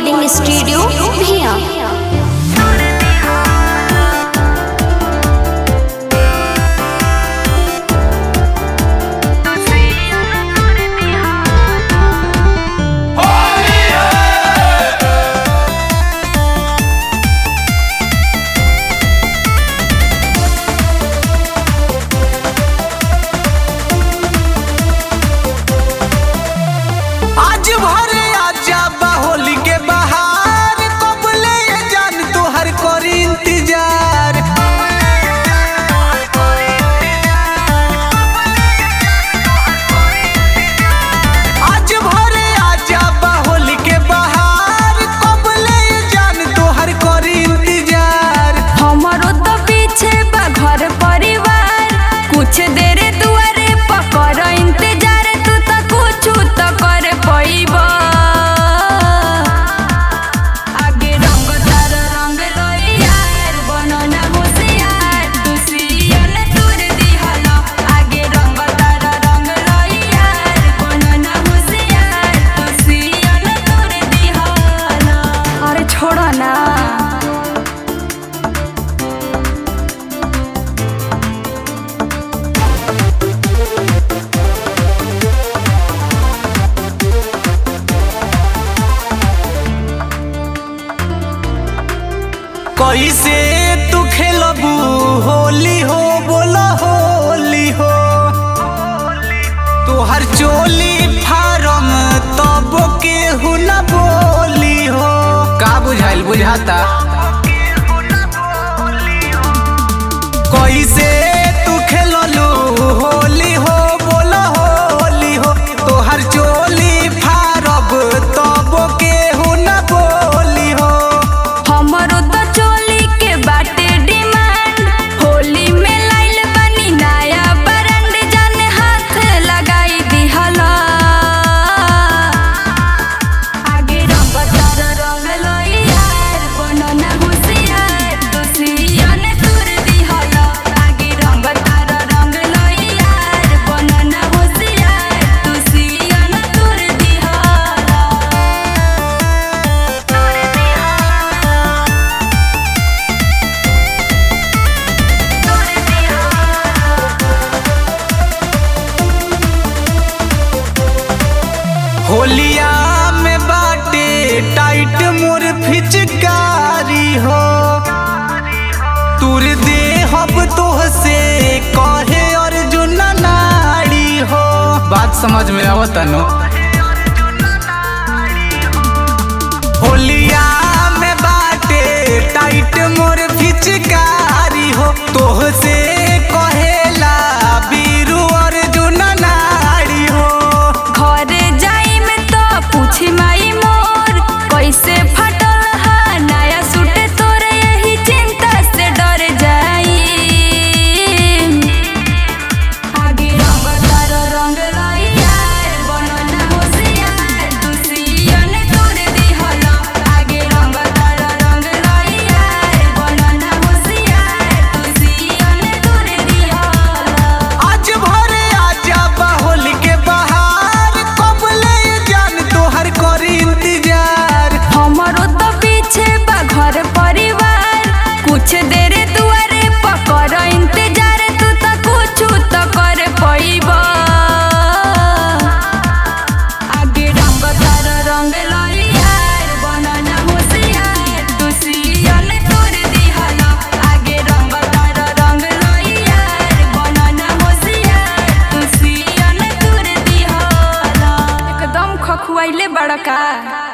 recording studio भिया आज भरे आजा होली के बहार कबले ये जान तोहर करी इंतजार आज भरे आजा होली के बहार कबले ये जान तोहर करी इंतजार हमारो तो पीछे बा घर परिवार कुछ देर दुआरे पकर इंतजार तू तो कुछ तो कर पैब आगे रंग तार रंग यार बनना होशियार तू सियन तुर दिहल आगे रंग तार रंग यार बनना होशियार तू सियन तुर दिहल अरे छोड़ो ना कैसे तू खेलबू होली हो बोला होली हो तोहर चोली फारम तब के न बोली हो का बुझाइल बुझाता कैसे तू खेललू होली हो बोला होली हो तोहर चोली फारब तब के न बोली हो हमरो तो चोली के बाटे डिमांड होली में लाइल बनी नया ब्रांड जाने हाथ लगाई दिहला आगे रंग तार रंग लोई यार बनना होशियार तू सियन तुर दिहला आगे रंग तार रंग लोई यार बनना होशियार तू सियन तुर दिहला होलिया में बाटे टाइट मोर फिचकारी हो तुर दे हब तोह से कहे अर्जुन नाड़ी हो बात समझ में आवता नो होलिया में बाटे टाइट मोर फिचकारी हो तोह से कहेला बीरू अर्जुन नाड़ी हो घरे जाई में तो पूछी माई मोर कैसे फटल हा नया सूट तोर यही चिंता से डर जाई आगे रंग तार रंग लाई यार बनना होशियार तू सियन तोर दिहल आगे रंग तार रंग लाई यार बनना होशियार तू सियन तोर दिहल आज भरे आजा बाहुल के बहार कबले जान तोहर करी इंतजार हमारो तो पीछे बा घर परिवार कुछ देर दुआरे पकर इंतजार तू तो कुछ तो कर पैब आगे रंग तार रंग लाई यार बनना होशियार तू सियन तोर दिहल आगे रंग तार रंग लाई यार बनना होशियार तू सियन तोर दिहल एकदम खखुआइले बड़का